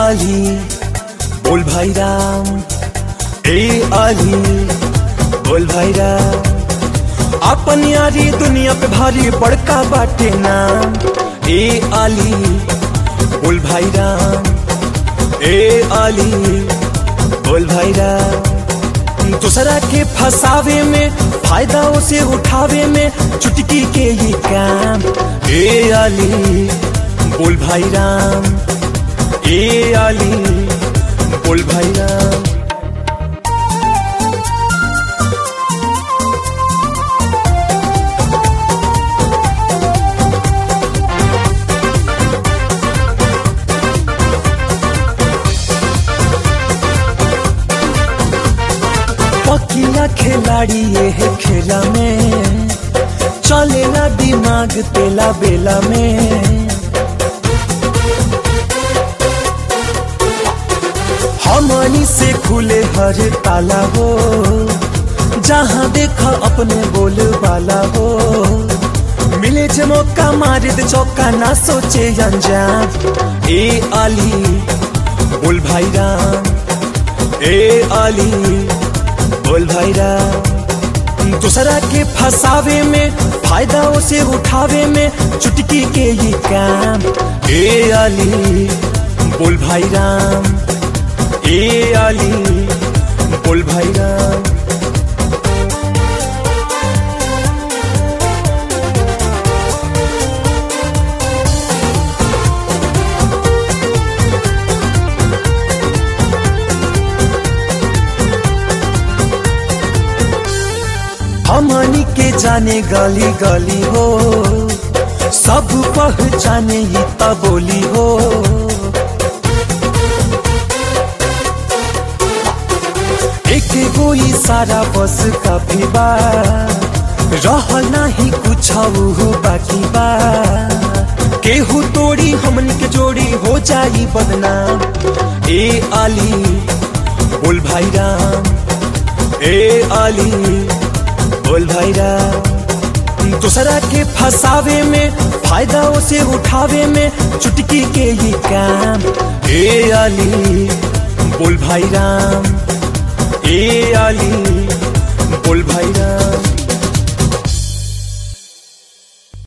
आली बोल भाई राम ए आली बोल भाई राम अपन यारी दुनिया पे भारी बड़का बाटे नाम ए आली बोल भाई राम ए आली बोल भाई राम दूसरा के फसावे में फायदा उसे उठावे में चुटकी के ही काम ए आली बोल भाई राम ए आली बोल भाई राम पकिया खिलाड़ी ये है खेला में चलेला दिमाग तेला बेला में हमनी से खुले हर ताला हो जहाँ देखा अपने बोल वाला हो मिले जे मौका मारे दे चौका ना सोचे अंजाम ए आली बोल भाई राम ए आली बोल भाई राम दूसरा के फसावे में फायदा उसे उठावे में चुटकी के ही काम ए आली बोल भाई राम ए आली बोल भाई राम हमनी के जाने गली गली हो सब पहचाने ही बोली हो एक गो सारा बस काफी बा रहल नाही कुछ हो बाकी बा केहू तोड़ी हमनी के जोड़ी हो जाई बदनाम ए आली बोल भाई राम ए आली बोल भाई राम दूसरा के फसावे में फायदा उसे उठावे में चुटकी के ही काम ए आली बोल भाई राम ए आली बोल भाई राम